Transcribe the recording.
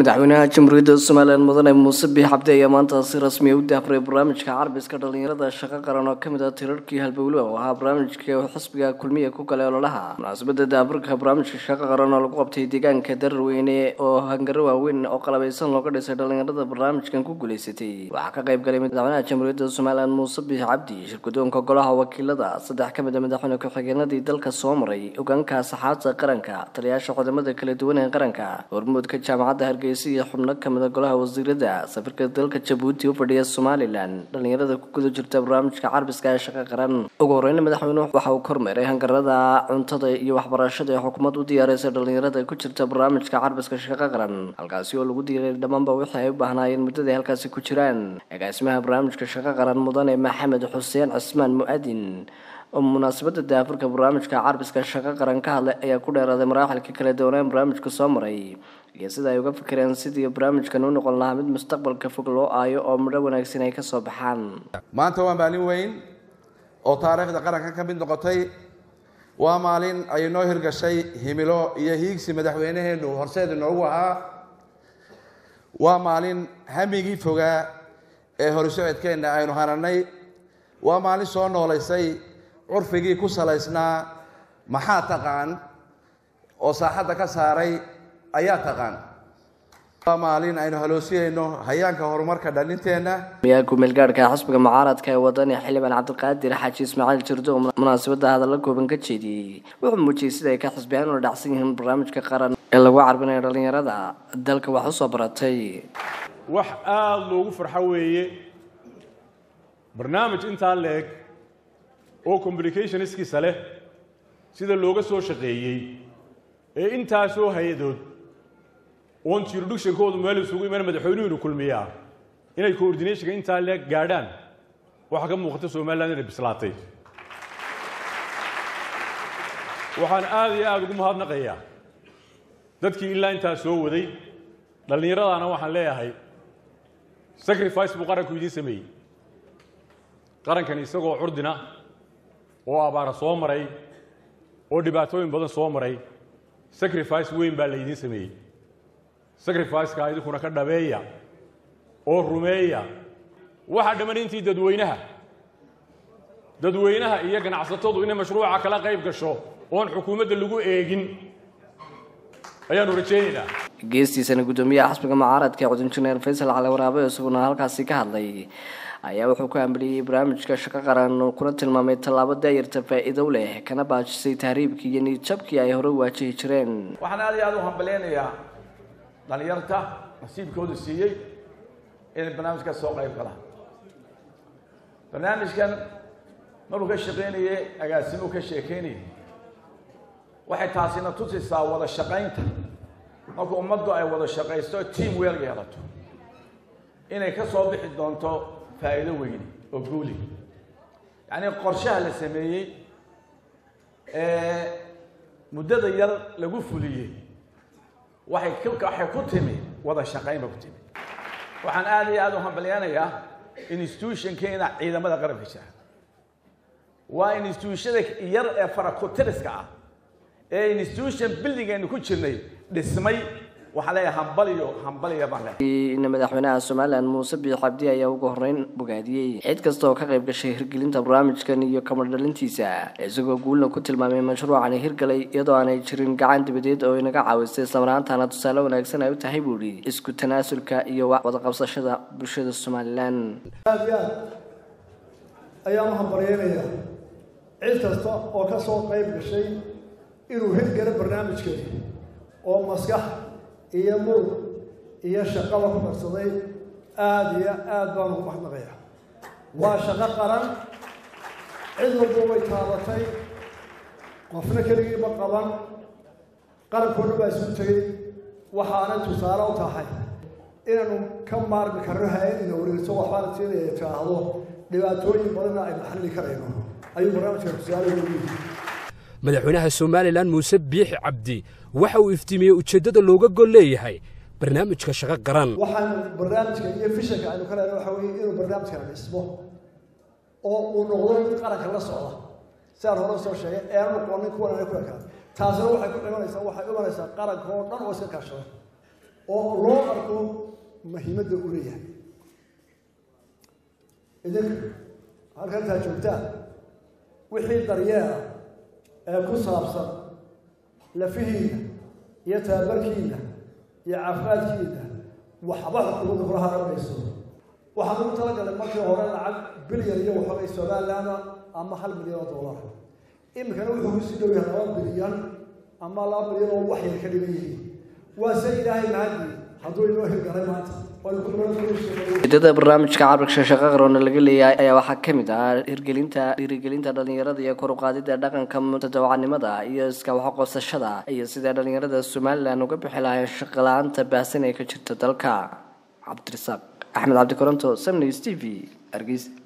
madaxweynaha jamhuuriyadda somalilan mudane muuse biix cabdi ayaa maanta si rasmiya u daafray barnaamijka carbiska dhalinyarada shaqo qaran oo kamid ah tirarkii halbowle oo ahaa barnaamijka xisbiga kulmiya ku galay ololaha munaasabada daafurka barnaamijka shaqo qaran oo lagu qabtay deegaanka dararweyne oo hangaro waaweyn oo qalabeysan looga dhisay dhalinyarada barnaamijkan ku guuleysatay waxaa ka qayb galay madaxweynaha jamhuuriyadda somalilan muuse biix cabdi shirgudoonka golaha wakiilada saddex ka mid a madaxweyne ku-xigeenadii dalka soo maray hogaanka saxaabta qaranka taliyaasha cudamada kala duwan ee qaranka hormuudka jaamacadda hargeysa iyo xubno kamida golaha wasiirada safirka dalka jabuuti u fadhiya somalilan dhalinyarada ku guda jirta barnaamijka carbiska ee shaqo qaran ugu horeyna madaxweynuhu waxa uu kormeeray hangarada cuntada iyo waxbarashada ee xukuumad u diyaareysa dhalinyarada ku jirta barnaamijka carbiska shaqo qaran halkaasi oo lagu diiray dhammaanba wixii ay u baahnaayeen muddada ay halkaasi ku jiraan agaasimaha barnaamijka shaqo qaran mudane maxamed xuseen cismaan mu-adin oo munaasabada daafurka barnaamijka carbiska shaqo qaran ka hadlay ayaa ku dheeraaday maraaxilka kala duwanaan barnaamijka soo maray iyo sida ay uga fikireen sidii barnaamijkan u noqon lahaa mid mustaqbalka fog loo aayo oo midho wanaagsan ay kasoo baxaan maanta waa maalin weyn oo taariikhda qaranka ka mid noqotay waa maalin ay noo hirgashay himilo iyo hiigsi madaxweynaheenu horseed inoogu ahaa waa maalin hamigii fogaa ee horisocodkeenna aynu hananay waa maalin soo noolaysay curfigii ku salaysnaa maxaa taqaan oo saaxadda ka saaray ayaa taqaan waa maalin aynu haloosiyayno hayaanka horumarka dhalinteenna miyaa ku-meelgaadhka xisbiga mucaaradka ee wadani xildhibaan cabdiqaadir xaaji ismaaciil jirdo oo munaasabada hadalla kooban ka jeediyey wuxuu muujiyey sida ay ka xisbiyaan ula dhacsan yihiin barnaamijka qaran ee lagu carbinayo dhalinyarada dalka wax usoo baratay wax aada loogu farxo weeye barnaamij intaa leeg oo communicationskiisa leh sida looga soo shaqeeyey ee intaasoo hay-adood oon jurisdictionkoodu meel isugu iman madaxweynuhunu kulmiyaa inay coordinationka intaa leeg gaadhaan waxaa ka muuqata somaliland inay bislaatay waxaan aada iyo aada ugu mahadnaqayaa dadkii ilaa intaa soo waday dhallinyaradaana waxaan leeyahay sacrifice buu qaranku idiin sameeyey qarankan isagoo curdina oo abaara soo maray oo dhibaatooyin badan soo maray sacrifice weyn baa laydiin sameeyey sacrificeka idinkuna ka dhabeeya oo rumeeya waxaa dhamman intii dadweynaha dadweynaha iyo ganacsatadu inay mashruuca kala qayb gasho oon xukuumadda lagu eegin ayaanu rajaynaynaa geestiisana guddoomiyaha xisbiga mucaaradka ee cudinjineer faysal cali waraabe isaguna halkaasi ka hadlay ayaa wuxuu ku ambaliyey barnaamijka shaqo qaran kuna tilmaamay tallaabo daayarta faa-iido leh kana baajisay tahriibkii iyo niidjabkii ay hore waajihi jireen waxaan aad iyo aada u hambaleynayaa dhalinyarta nasiibkoodu siiyey inay barnaamijka soo qayb galaan barnaamijkan markuu ka shaqaynayey agaasimuu ka sheekeynayay waxay taasina tusaysaa wada shaqaynta marka ummaddu ay wada shaqaysto team weel yeelato inay ka soo bixi doonto faa'iido weyn oo guuli yacnii qorshaha la sameeyey ee muddada yar lagu fuliyey waxay k waxay ku timi wada shaqayn ba ku timi waxaan aada iyo aada u hambalyanayaa institutionkeena ciidamada qaranka jira waa institutionada yar ee farakutiriska ah ee institution buildingaynu ku jirnay dhismay waxaa leeyahay hambaliyo hambaliya baan leeyahay madaxweynaha somalilan muuse biix cabdi ayaa ugu horeyn bogaadiyey cid kasta oo ka qayb gashay hirgelinta barnaamijkan iyo kamadhalintiisa isagoo guulna ku tilmaamay mashruucani hirgalay iyadoo aanay jirin gacan dibadeed oo inaga caawisay islamaraantaana tusaale wanaagsan ay u tahay buu ihi isku tanaasulka iyo wadaqabsashada bulshada somalilan aada iyo aad ayaan u hambalyeynayaa cid kasta oo ka soo qayb gashay inuu hirgalo barnaamijkeedi oo maskax iyo murug iyo shaqaba ku darsaday aada iyo aada baan ugu maxnaqaya waa shaqo qaran cid walba way taabatay qofna keligiiba qaban qarankoodha baa isu tegey waxaanay tusaale u tahay inaanu ka maarmi karno hay-ad ina wareegso waxbaana siinaya tiraahdo dhibaatooyin badanna aynu xalli karayno ayuu barnaamijka tusaale ugu yihi madaxweynaha somalilan muuse biixi cabdi waxa uu iftiimiyey ujeeddada looga gol leeyahay barnaamijka shaqo qaran waxaan barnaamijka iyo fishanka aynu ka lehna waxa weeye inuu barnaamijkan dhismo oo uu noqdo mid qaranka la socda sidaan hore soo sheegay eanu noqonin kuwan ana ku ekaan taasina waxay ku dhimanaysaa waxay imanaysaa qaranka oo dhan oo iska kaashada oo loo arko tababarku muhiimadda u leeyahay idinka halkantaa joogtaan wixii daryeela ee ku saabsan lafihiina iyo tababarkiina iyo caafimaadkiina waxba xukuumadda kula haramayso waxaan ugu talagalay markii hore lacag bilyan iyo waxoogay somaliland ama hal milyan oo dollar iminkana wuxuu kusii dhow yahay laba bilyan ama laba bilyan oo wax yar ka dhigan yihiin waa se ilaahay mahadii hadduu inoo hirgalay maanta ujeedada barnaamijka cabirka shaqo qaroona laga leeyahay ayaa waxaa ka mid ah hirgelinta dhiirigelinta dhalinyarada iyo kor u qaadida dhaqanka mutadawacnimada iyo iska waxqoosashada iyo sidai dhalinyarada somalilan uga bixi lahayn shaqo la-aanta baahsan ee ka jirta dalka cabdirasaaq axmed cabdi koronto samnews t v hargeysa